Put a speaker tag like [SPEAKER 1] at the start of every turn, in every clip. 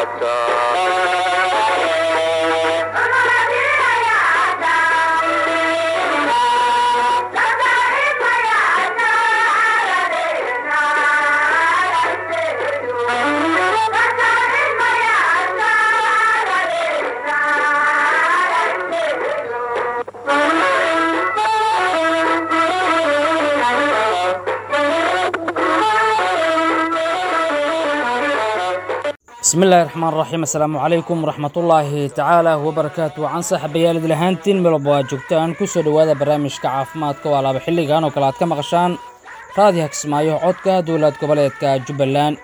[SPEAKER 1] bismi illaahi raxmaan raxiim assalaamu calaykum waraxmatullaahi tacaala wabarakaatu waan saaxiibayaal lahaantiin melba waa joogtaan ku soo dhowaada barnaamijka caafimaadka waa laaba xilligan oo kale aad ka maqashaan raadiha kismaayo codka dowlad goboleedka jubbaland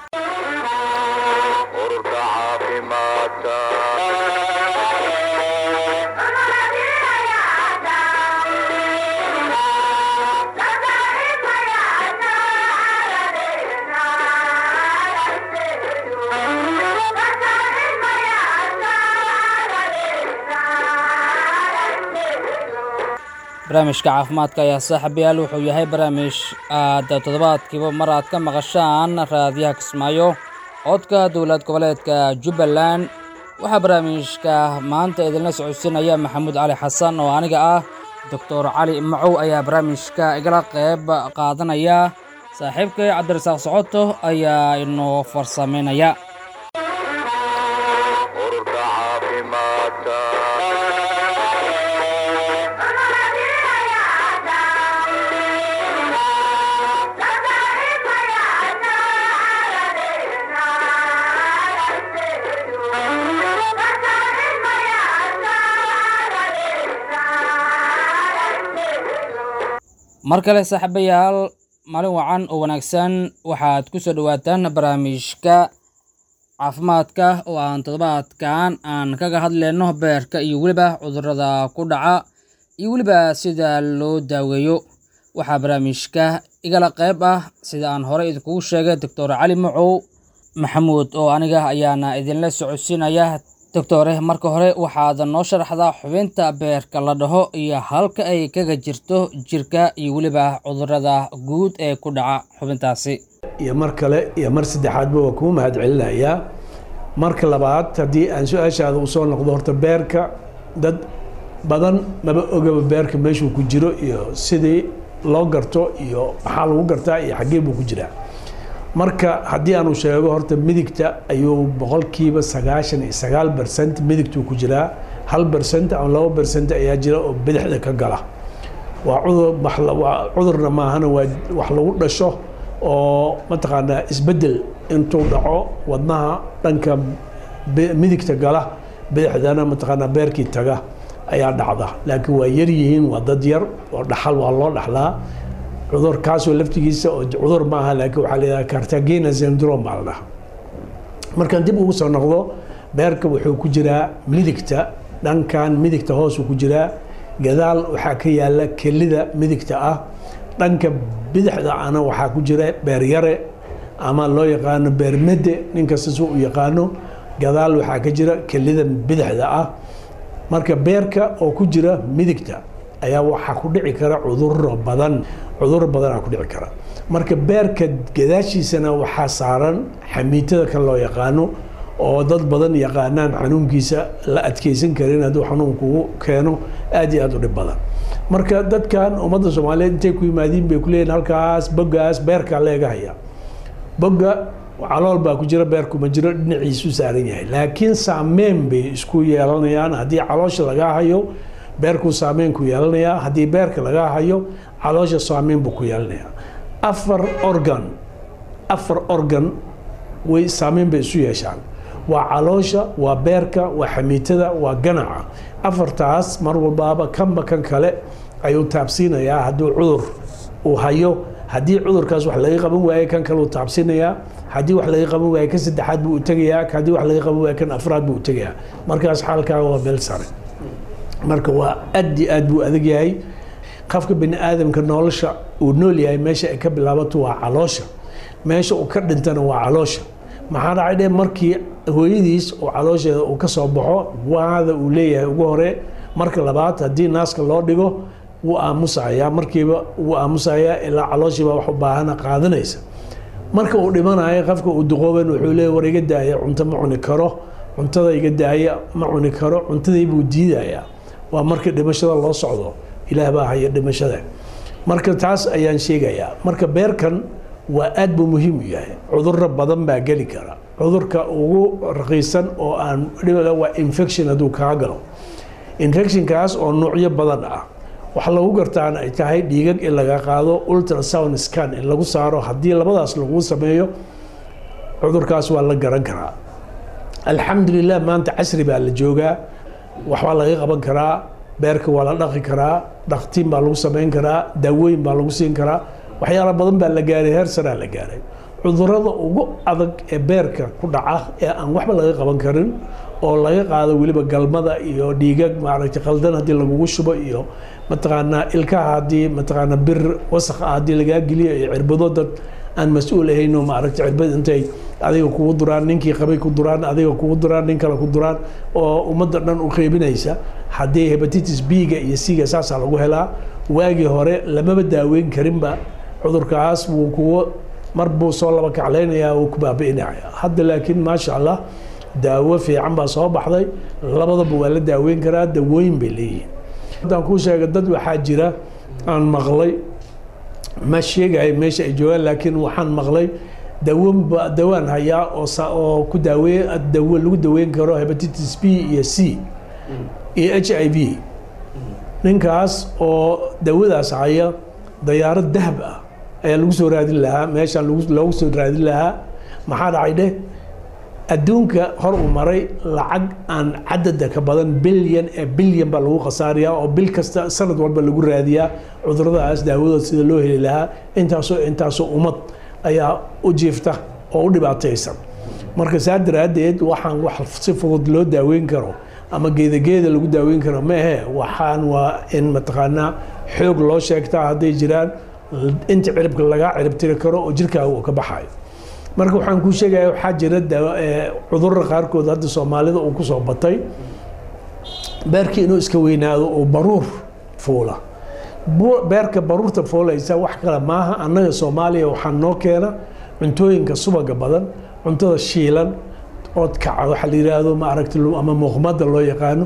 [SPEAKER 2] ururka caafimaadka
[SPEAKER 1] barnaamijka caafimaadka ayaa saaxiibayaal wuxuu yahay barnaamij aad toddobaadkiiba mar aad ka maqashaan raadiyaha kismaayo codka dowlad goboleedka jubbaland waxaa barnaamijka maanta idinla socodsiinaya maxamuud cali xasan oo aniga ah doctor cali macow ayaa barnaamijka igala qayb qaadanaya saaxiibkay cabdirasaaq socoto ayaa inoo farsamaynaya
[SPEAKER 2] ururka caafimaadka
[SPEAKER 1] mar kale saaxiibayaal maalin wacan oo wanaagsan waxaad ku soo dhowaataan barnaamijka caafimaadka oo aan toddobaadkan aan kaga hadlayno beerka iyo weliba cudurrada ku dhaca iyo weliba sida loo daaweeyo waxaa barnaamijka igala qayb ah sida aan horey idinkugu sheegay doctor cali macow maxamuud oo aniga ayaana idinla socodsiinaya doctore marka hore waxaad noo sharaxdaa xubinta beerka la dhaho iyo halka ay kaga jirto jirka iyo weliba cudurrada guud ee ku dhaca xubintaasi
[SPEAKER 3] iyo mar kale iyo mar saddexaadba waa kuu mahad celinayaa marka labaad haddii aan su-aashaada usoo noqdo horta beerka dad badan maba ogaba beerka meeshuu ku jiro iyo sidii loo garto iyo maxaa lagu gartaa iyo xaggee buu ku jiraa marka haddii aanu sheego horta midigta ayuu boqolkiiba sagaashan iyo sagaal bercent midigtuu ku jiraa hal bercent ama laba bercent ayaa jira oo bidixda ka gala waa cudur wax- waa cudurna maahana waa wax lagu dhasho oo mataqaanaa isbedel intuu dhaco wadnaha dhanka bi- midigta gala bidixdana mataqaanaa beerkii taga ayaa dhacda laakiin waa yar yihiin waa dad yar oo dhaxal waa loo dhaxlaa cudur kaasoo laftigiisa oo cudur maaha laakiin waxaa la yidhaha cartagena syndrome baa la dhaha markaan dib ugu soo noqdo beerka wuxuu ku jiraa midigta dhankan midigta hoosuu ku jiraa gadaal waxaa ka yaala kelida midigta ah dhanka bidixda ana waxaa ku jira beeryare ama loo yaqaano beermede ninkasta si u yaqaano gadaal waxaa ka jira kelida bidixda ah marka beerka oo ku jira midigta ayaa waxaa ku dhici kara cuduro badan cuduro badanaa ku dhici kara marka beerka gadaashiisana waxaa saaran xamiitada kan loo yaqaano oo dad badan yaqaanaan xanuunkiisa la adkeysan karin hadduu xanuunkugu keeno aad iyo aad u dhib badan marka dadkan ummadda soomaaliyeed intay ku yimaadiin bay kuleeyihin halkaas bogaas beerkaa leega haya boga calool baa ku jira beerku ma jiro dhinaciisu saaran yahay laakiin saameyn bay isku yeelanayaan haddii caloosha lagaa hayo beerkuu saameyn ku yeelanayaa haddii beerka lagaa hayo caloosha saameyn buu ku yeelanayaa afar organ afar organ way saameyn bay isu yeeshaan waa caloosha waa beerka waa xamiitada waa ganaca afartaas mar walbaaba kanba kan kale ayuu taabsiinayaa hadduu cudur uu hayo haddii cudurkaas wax laga qaban waaye kan kale uu taabsiinayaa haddii wax laga qaban waaye kan saddexaad buu u tegayaa haddii wax laga qaban waaye kan afraad buu u tegayaa markaas xaalkaaga waa meel sare marka waa aad iyo aad buu adag yahay qofka bini aadamka nolosha uu nool yahay meesha ay ka bilaabato waa caloosha meesha uu ka dhintana waa caloosha maxaa dhacay dhe markii hooyadiis oo caloosheeda uu ka soo baxo waada uu leeyahay ugu hore marka labaad haddii naaska loo dhigo wuu aamusayaa markiiba wuu aamusayaa ilaa calooshiiba wax u baahana qaadanaysa marka uu dhimanayo qofka uu duqooban wuxuu leeya war iga daaya cunto ma cuni karo cuntada iga daaya ma cuni karo cuntadii buu diidayaa waa marka dhimashada loo socdo ilaah baa haya dhimashada marka taas ayaan sheegayaa marka beerkan waa aad buu muhiim u yahay cudurro badan baa geli kara cudurka ugu raqiisan oo aan waa infection hadduu kaa galo infectionkaas oo nuucyo badan ah waxa lagu gartaana ay tahay dhiigag in laga qaado ultrasound scan in lagu saaro haddii labadaas lagu sameeyo cudurkaas waa la garan karaa alxamdulilah maanta casri baa la joogaa waxbaa laga qaban karaa beerka waa la dhaqi karaa dhaktiin baa lagu samayn karaa daawooyin baa lagu siin karaa waxyaala badan baa la gaaray heer saraa la gaaray cudurada ugu adag ee beerka ku dhaca ee aan waxba laga qaban karin oo laga qaado weliba galmada iyo dhiigag maaragtay qaldan haddii lagugu shubo iyo mataqaanaa ilkaha haddii mataqaanaa bir wasakh ah haddii lagaa geliyo iyo cirbado dad aan mas-uul ahayno maaragtay cirbad intay adiga kugu duraan ninkii qabay ku duraan adiga kugu duraan nin kale ku duraan oo ummadda dhan u qeybinaysa haddii hepatitis b-ga iyo c-ga saasaa lagu helaa waagii hore lamaba daaweyn karinba cudurkaas wuu kugu mar buu soo laba kaclaynayaa wuu ku baabi'inaya hadda laakiin maasha allah daawo fiican baa soo baxday labadaba waa la daaweyn karaa dawooyin bay leeyihiin haddaan kuu sheega dad waxaa jira aan maqlay ma sheegayo meesha ay joogaan laakiin waxaan maqlay dawoonba dawaan hayaa oo oo ku daaweey dawo lagu daweyn karo hepatitis b iyo c iyo h i v ninkaas oo dawadaas haya dayaarad dahab ah ayaa lagu soo raadin lahaa meeshaan loogu soo raadin lahaa maxaa dhacay dheh adduunka hor u maray lacag aan cadada ka badan bilyan ee bilyan baa lagu khasaariyaa oo bil kasta sanad walba lagu raadiyaa cuduradaas daawadooda sida loo heli lahaa intaasoo intaasoo ummad ayaa u jiifta oo u dhibaataysan marka saa daraaddeed waxaan wax si fudud loo daaweyn karo ama geedageeda lagu daaweyn karo maahe waxaan waa in mataqaanaa xoog loo sheegtaa hadday jiraan inta ciribka lagaa ciribtiri karo oo jirkaaga uu ka baxayo marka waxaan kuu sheegaya waxaa jira cudurra qaarkood hadda soomaalida uu kusoo batay beerkii inuu iska weynaado oo baruur fuula beerka baruurta fuulaysa wax kale maaha annaga soomaaliya waxaa noo keena cuntooyinka subaga badan cuntada shiilan oodkaca waxaa la yidhaahdo maaragta ama muuqmada loo yaqaano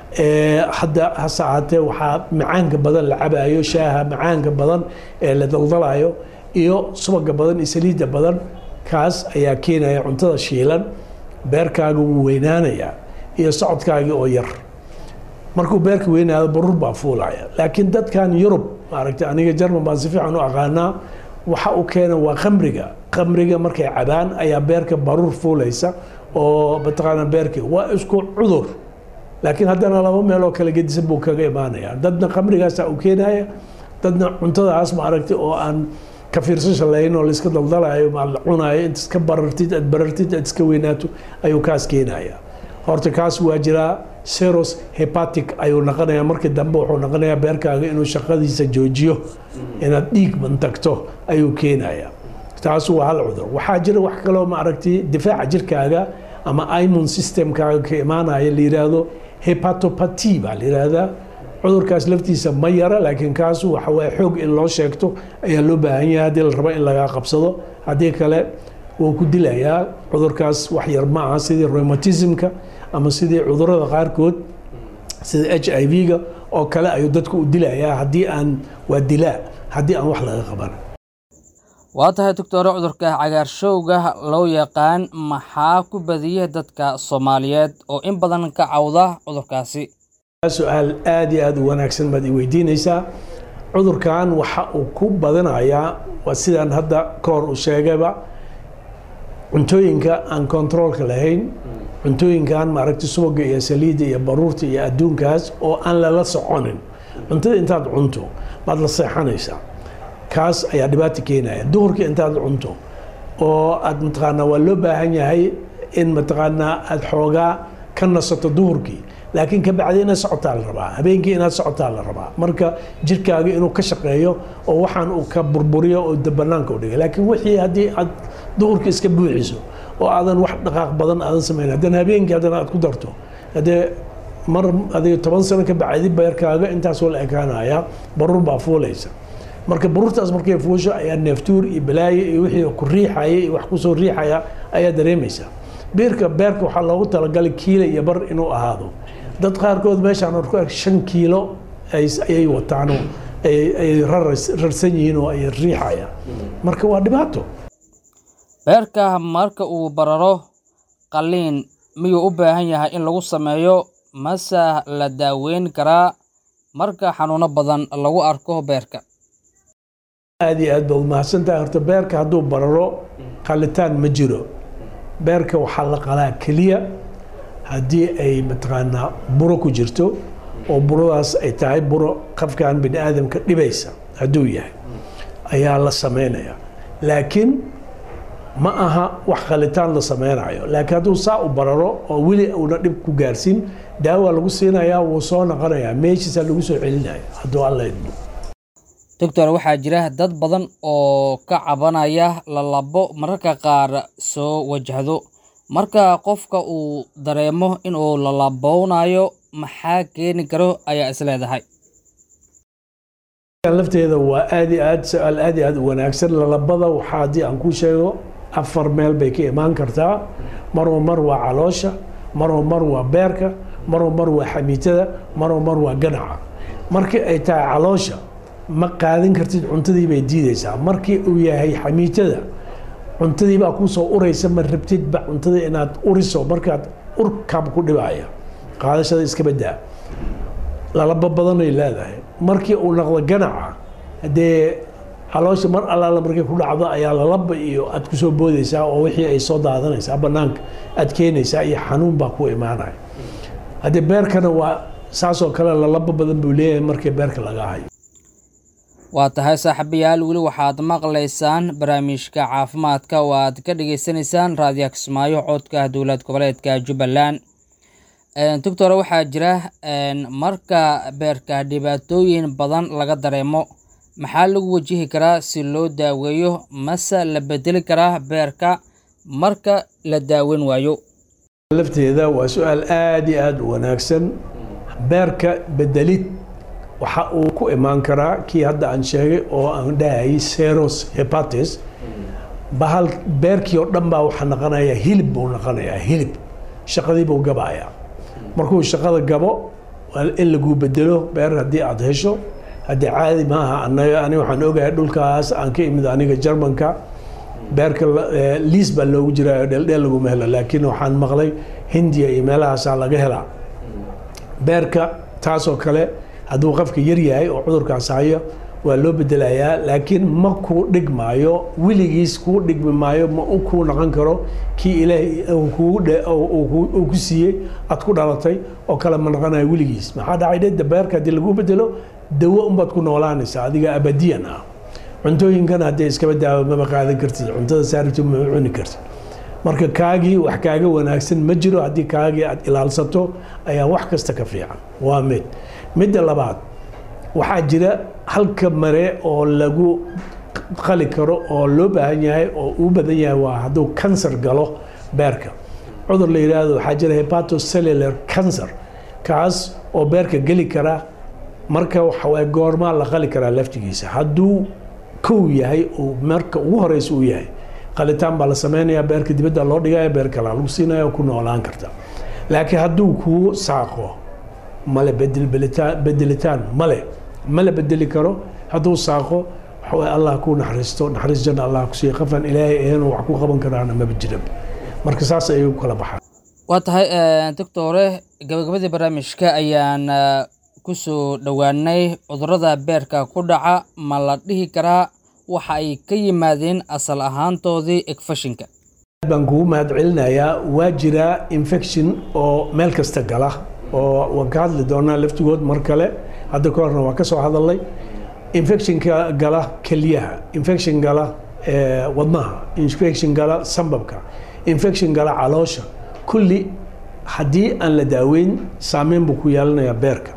[SPEAKER 3] hadda hase ahaatee waxaa macaanka badan la cabayo shaaha macaanka badan ee la daldalayo iyo subaga badan iyo saliidda badan kaas ayaa keenaya cuntada shiilan beerkaaga wuu weynaanayaa iyo socodkaagii oo yar markuu beerka weynaado baruur baa fuulaya laakiin dadkan yurub maaragtay aniga jarman baan si fiican u aqaanaa waxa uu keena waa khamriga khamriga markay cabaan ayaa beerka baruur fuulaysa oo mataqaana beerkii waa isku cudur laakiin haddana laba meeloo kala gedisan buu kaga imaanaya dadna khamrigaasa u keenaya dadna cuntadaas maaragtay oo aan ka fiirsasha lahayn oo laiska daldalayo ma la cunayo inta iska barartid aad barartid aad iska weynaato ayuu kaas keenaya horta kaas waa jiraa seros hepatic ayuu noqonayaa markii dambe wuxuu noqonayaa beerkaaga inuu shaqadiisa joojiyo inaad dhiig bantagto ayuu keenaya taas waa hal cudur waxaa jira wax kaloo maaragtay difaaca jirkaaga ama immune systemkaaga ka imaanaya la yiraahdo hepatopathy baa la yiraahdaa cudurkaas laftiisa ma yara laakiin kaas waxa waye xoog in loo sheegto ayaa loo baahan yahay haddii la rabo in lagaa qabsado haddii kale wuu ku dilayaa cudurkaas wax yar ma aha sidii rheumatismka ama sidii cudurada qaarkood sida h i v-ga oo kale ayuu dadku u dilayaa haddii aan waa dilaa haddii aan wax laga qaban
[SPEAKER 1] waa tahay doctore cudurka cagaarshowga loo yaqaan maxaa ku badiyay dadka soomaaliyeed oo in badan ka cawda cudurkaasi
[SPEAKER 3] su-aal aada iyo aada u wanaagsan baad i weydiinaysaa cudurkan waxa uu ku badinayaa waa sidaan hadda ka hor u sheegayba cuntooyinka aan kontaroolka lahayn cuntooyinkan maaragtay subaga iyo saliidda iyo baruurta iyo adduunkaas oo aan lala soconin cuntada intaad cunto baad la seexanaysaa kaas ayaa dhibaata keenaya duhurkii intaad cunto oo aad mataqaanaa waa loo baahan yahay in mataqaanaa aada xoogaa ka nasato duhurkii laakiin ka bacdi inaad socotaa la rabaa habeenkii inaad socotaa la rabaa marka jirkaaga inuu ka shaqeeyo oo waxaan uu ka burburiyo oo banaanka u dhigay laakiin wixii haddii aad duhurkii iska buuxiso oo aadan wax dhaqaaq badan aadan samayn haddana habeenkii haddana aad ku darto haddee mar adiga toban sano ka bacdi beerkaaga intaasoo la ekaanaya baruur baa fuulaysa marka baruurtaas markay fuusho ayaa neeftuur iyo balaayo iyo wixii ku riixaya iyo wax kusoo riixaya ayaa dareemaysa beerka beerka waxaa loogu talagalay kiilo iyo bar inuu ahaado dad qaarkood meeshaan ku ark shan kiilo ayay wataan oo ay rarsan yihiin oo ay riixayaan marka waa dhibaato
[SPEAKER 1] beerka marka uu bararo qalliin miyuu u baahan yahay in lagu sameeyo mase la daaweyn karaa marka xanuuno badan lagu arko beerka
[SPEAKER 3] aad iyo aad baad umahadsan tahay horta beerka hadduu bararo qalitaan ma jiro beerka waxaa la qalaa keliya haddii ay mataqaanaa buro ku jirto oo buradaas ay tahay buro qafkan bini aadamka dhibaysa hadduu yahay ayaa la sameynaya laakiin ma aha wax qalitaan la sameynayo laakiin hadduu saa u bararo oo weli uuna dhib ku gaarsiin daawa lagu siinayaa wuu soo noqonayaa meeshiisaa lagu soo celinaya hadduu alla idmo
[SPEAKER 1] doctor waxaa jira dad badan oo ka cabanaya lalabo mararka qaar soo wajahdo marka qofka uu dareemo inuu lalabownayo maxaa keeni karo ayaa is leedahay
[SPEAKER 3] lafteeda waa aad iyo aad su-aal aad iyo aad u wanaagsan lalabada waxaa haddii aan ku sheego afar meel bay ka imaan kartaa maroo mar waa caloosha maroo mar waa beerka maroo mar waa xamiitada maroo mar waa ganaca markii ay tahay caloosha ma qaadan kartid cuntadii bay diideysaa markii uu yahay xamiitada cuntadii baa kuusoo uraysa ma rabtidba cuntada inaad uriso markaad urkaaba ku dhibaya qaadashada iska badaa lalaba badanay leedahay markii uu noqdo ganaca dee caloosha mar allaala markay ku dhacdo ayaa lalaba iyo aad kusoo boodeysaa oo wixii ay soo daadanaysaa banaanka aad keenaysaa iyo xanuun baa ku imaanaya haddee beerkana waa saasoo kale lalaba badan buu leeyahay markii beerka laga hayo
[SPEAKER 1] waa tahay saaxiibayaal weli waxaad maqlaysaan barnaamijka caafimaadka oo aad ka dhagaysanaysaan raadiyo kismaayo codka dowlad goboleedka jubbaland doctor waxaa jira marka beerka dhibaatooyin badan laga dareemo maxaa lagu wajihi karaa si loo daaweeyo mase la bedeli karaa beerka marka la daaweyn waayo
[SPEAKER 3] lafteeda waa su-aal aada iyo aada u wanaagsan beerka bedelid waxa uu ku imaan karaa kii hadda aan sheegay oo aan dhahayay seros hepatis bahal beerkii oo dhan baa waxaa noqonaya hilib buu noqonayaa hilib shaqadii buu gabayaa markuu shaqada gabo waa in laguu bedelo beer haddii aada hesho haddii caadi maaha anaga ani waxaan ogahay dhulkaas aan ka imid aniga jarmanka beerka liis baa loogu jiraa dheeldheel laguma helo laakiin waxaan maqlay hindiya iyo meelahaasaa laga helaa beerka taasoo kale hadduu qofka yar yahay oo cudurkaas hayo waa loo bedelayaa laakiin ma kuu dhigmaayo weligiis kuu dhigmi maayo ma kuu noqon karo kii ilaahay uu ku siiyey aad ku dhalatay oo kale ma noqonayo weligiis maxaa dhacay dhe beerka haddii lagu bedelo dawo unbaad ku noolaanaysaa adiga abadiyan ah cuntooyinkan haddii iskaba daawo maba qaadan kartid cuntada saarito ma cuni kartid marka kaagii wax kaaga wanaagsan ma jiro haddii kaagii aad ilaalsato ayaa wax kasta ka fiican waa mid midda labaad waxaa jira halka mare oo lagu qali karo oo loo baahan yahay oo uu badan yahay waa hadduu kansar galo beerka cudur la yidhaahdo waxaa jira hepatocellular cancer kaas oo beerka geli kara marka waxawaa goormaa la qali karaa laftigiisa hadduu kow yahay oo marka ugu horeysa uu yahay qalitaan baa la sameynayaa beerka dibadda loo dhigaya beer kalaa lagu siinaya oo ku noolaan karta laakiin hadduu kuu saaqo male bedelitaan male ma la bedeli karo hadduu saaqo waxaway allah ku naxariisto naxariis janna allah ku siiya qafan ilaahay ahayn wax ku qaban karaana maba jiran marka saas ayay u kala baxaan
[SPEAKER 1] waa tahay doctore gabagabadii barnaamijka ayaan kusoo dhowaanay cudurada beerka ku dhaca ma la dhihi karaa waxa ay ka yimaadeen asal ahaantoodii egfashinka
[SPEAKER 3] baan kugu mahad celinayaa waa jiraa infection oo meel kasta gala oo waan ka hadli doonaa laftigood mar kale hadda ka horna waan ka soo hadalnay infectionka gala kelyaha infection gala wadnaha infection gala sambabka infection gala caloosha kulli haddii aan la daaweyn saameyn buu ku yeelanayaa beerka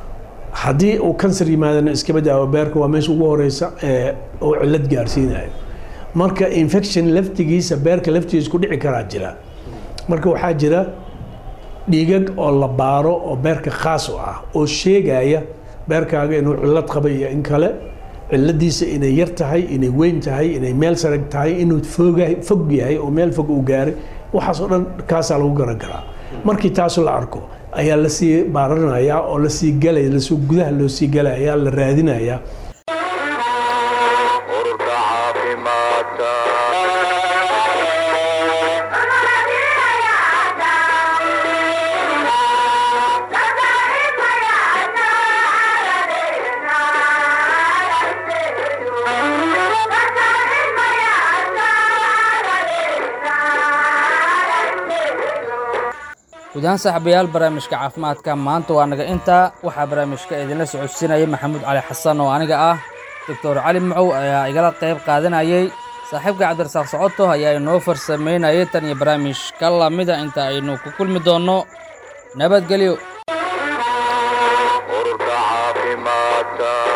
[SPEAKER 3] haddii uu kansar yimaadana iskaba daawo beerka waa meesha ugu horeysa ee uu cillad gaarsiinayo marka infection laftigiisa beerka laftigiisa ku dhici karaa jira marka waxaa jira dhiigag oo la baaro oo beerka khaas u ah oo sheegaya beerkaaga inuu cillad qaba iyo in kale ciladiisa inay yar tahay inay weyn tahay inay meel sarag tahay inuu foga fog yahay oo meel fog uu gaaray waxaas oo dhan kaasaa lagu garan karaa markii taasu la arko ayaa lasii baaranayaa oo lasii galaya lasoo gudaha loo sii galaya ayaa la raadinayaa
[SPEAKER 2] ururka caafimaadka
[SPEAKER 1] guud ahaan saaxiibayaal barnaamijka caafimaadka maanta waa naga intaa waxaa barnaamijka idinla socodsiinaya maxamuud cali xasan oo aniga ah doctor cali macow ayaa igala qayb qaadanayay saaxiibka cabdirasaaq socoto ayaa inoo farsamaynayay tan iyo barnaamijka lamida inta aynu ku kulmi doonno nabadgelyo
[SPEAKER 2] ururka caafimaadka